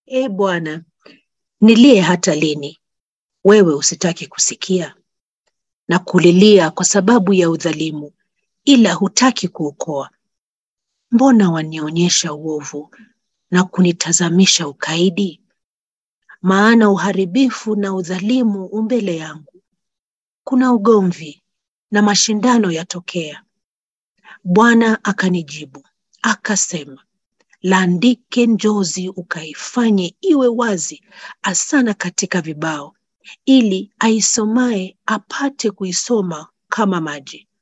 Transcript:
E Bwana, nilie hata lini? Wewe usitaki kusikia na kulilia kwa sababu ya udhalimu, ila hutaki kuokoa. Mbona wanionyesha uovu na kunitazamisha ukaidi? Maana uharibifu na udhalimu umbele yangu, kuna ugomvi na mashindano yatokea. Bwana akanijibu akasema, laandike njozi ukaifanye iwe wazi asana katika vibao, ili aisomaye apate kuisoma kama maji.